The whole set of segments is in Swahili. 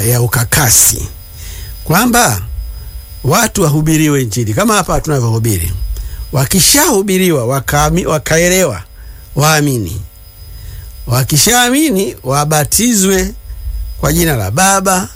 ya ukakasi kwamba watu wahubiriwe Injili kama hapa tunavyohubiri. Wakishahubiriwa wakaami- wakaelewa, waamini. Wakishaamini wabatizwe kwa jina la Baba,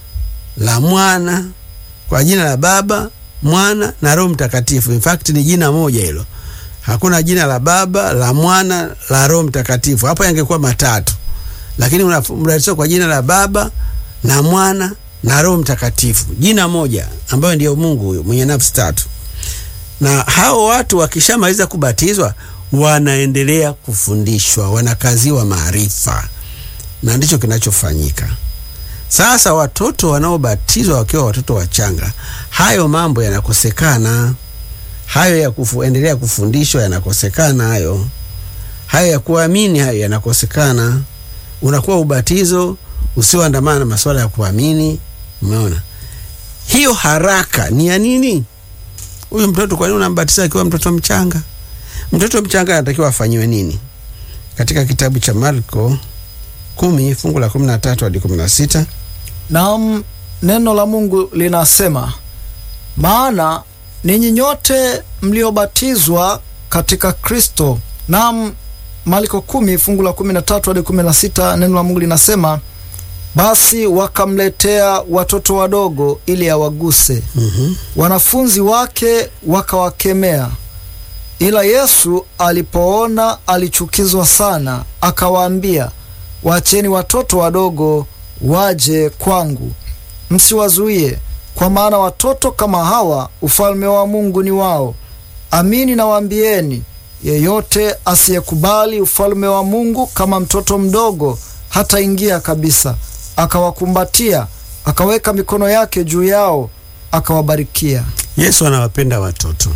la Mwana, kwa jina la Baba, Mwana na Roho Mtakatifu. In fact ni jina moja hilo, hakuna jina la Baba, la Mwana, la Roho Mtakatifu. Hapo yangekuwa matatu, lakini unabatizwa kwa jina la Baba na Mwana na Roho Mtakatifu, jina moja ambayo ndiyo Mungu huyo mwenye nafsi tatu. Na hao watu wakishamaliza kubatizwa wanaendelea kufundishwa, wanakaziwa maarifa, na ndicho kinachofanyika sasa. Watoto wanaobatizwa wakiwa watoto wachanga, hayo mambo yanakosekana. Hayo ya kuendelea kufundishwa yanakosekana. Hayo hayo ya kuamini, hayo yanakosekana. Unakuwa ubatizo usioandamana na masuala ya kuamini. Umeona hiyo haraka ni ya nini? Huyu mtoto kwa nini unambatiza akiwa mtoto mchanga? Mtoto mchanga anatakiwa afanyiwe nini? Katika kitabu cha Marko kumi fungu la kumi na tatu hadi kumi na sita Naam, neno la Mungu linasema, maana ninyi nyote mliobatizwa katika Kristo. Naam, Marko kumi fungu la kumi na tatu hadi kumi na sita neno la Mungu linasema, basi wakamletea watoto wadogo ili awaguse. mm Wanafunzi wake wakawakemea, ila Yesu alipoona alichukizwa sana, akawaambia, waacheni watoto wadogo waje kwangu, msiwazuie, kwa maana watoto kama hawa ufalme wa Mungu ni wao. Amini nawaambieni, yeyote asiyekubali ufalme wa Mungu kama mtoto mdogo hataingia kabisa. Akawakumbatia, akaweka mikono yake juu yao, akawabarikia. Yesu anawapenda watoto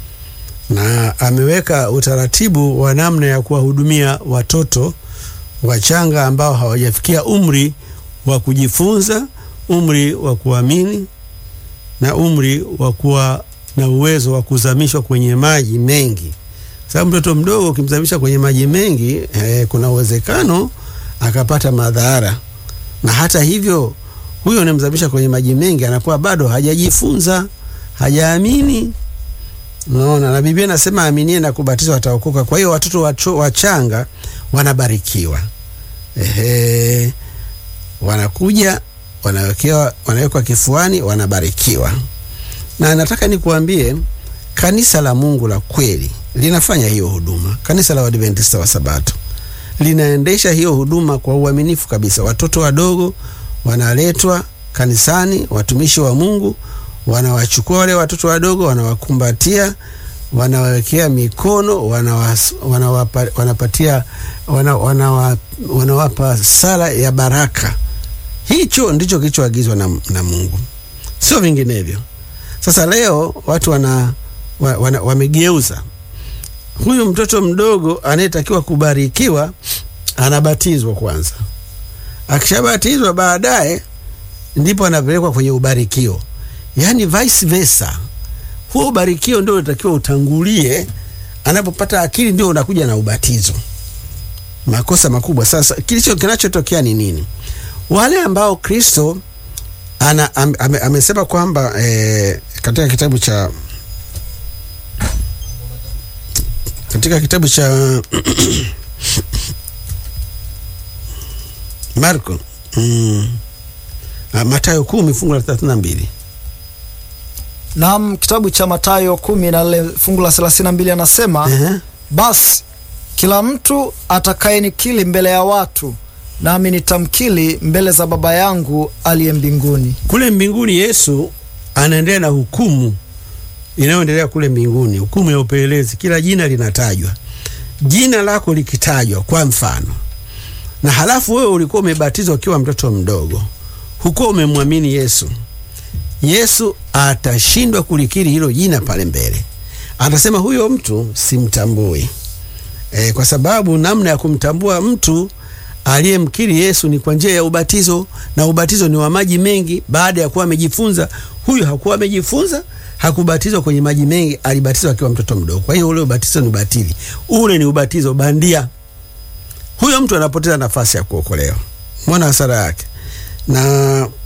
na ameweka utaratibu wa namna ya kuwahudumia watoto wachanga ambao hawajafikia umri wa kujifunza, umri wa kuamini na umri wa kuwa na uwezo wa kuzamishwa kwenye maji mengi. Sababu mtoto mdogo ukimzamisha kwenye maji mengi eh, kuna uwezekano akapata madhara, na hata hivyo huyo unamzamisha kwenye maji mengi anakuwa bado hajajifunza, hajaamini. Unaona, na Biblia inasema aminie na kubatizwa ataokoka. Kwa hiyo watoto wacho, wachanga wanabarikiwa. Ehe, wanakuja wanawekewa, wanawekwa kifuani, wanabarikiwa. Na nataka nikuambie kanisa la Mungu la kweli linafanya hiyo huduma. Kanisa la Waadventista wa Sabato linaendesha hiyo huduma kwa uaminifu kabisa. Watoto wadogo wanaletwa kanisani, watumishi wa Mungu wanawachukua wale watoto wadogo, wanawakumbatia, wanawawekea mikono, wanawas, wanawapa, wanapatia wana, wanawa, wanawapa sala ya baraka. Hicho ndicho kilichoagizwa na, na Mungu, sio vinginevyo. Sasa leo watu wana, wana, wamegeuza huyu mtoto mdogo anayetakiwa kubarikiwa anabatizwa kwanza, akishabatizwa baadaye ndipo anapelekwa kwenye ubarikio, yaani vice versa. Huo ubarikio ndio unatakiwa utangulie, anapopata akili ndio unakuja na ubatizo. Makosa makubwa. Sasa kilicho kinachotokea ni nini? Wale ambao Kristo ana am, am, amesema kwamba eh, katika kitabu cha katika kitabu cha Marko mm, Mathayo kumi fungu la thelathini na mbili. Naam, kitabu cha Mathayo kumi na lile fungu la thelathini na mbili anasema Ehe. basi kila mtu atakayenikili mbele ya watu, nami nitamkili mbele za Baba yangu aliye mbinguni. Kule mbinguni Yesu anaendelea na hukumu inayoendelea kule mbinguni, hukumu ya upelelezi. Kila jina linatajwa, jina lako likitajwa kwa mfano, na halafu wewe ulikuwa umebatizwa ukiwa mtoto mdogo, hukuwa umemwamini Yesu, Yesu atashindwa kulikiri hilo jina pale mbele, atasema huyo mtu simtambui. E, kwa sababu namna ya kumtambua mtu aliyemkiri Yesu ni kwa njia ya ubatizo, na ubatizo ni wa maji mengi. Baada ya kuwa amejifunza, huyu hakuwa amejifunza, hakubatizwa kwenye maji mengi, alibatizwa akiwa mtoto mdogo. Kwa hiyo ule ubatizo ni batili, ule ni ubatizo bandia. Huyo mtu anapoteza nafasi ya kuokolewa. Mwona hasara yake na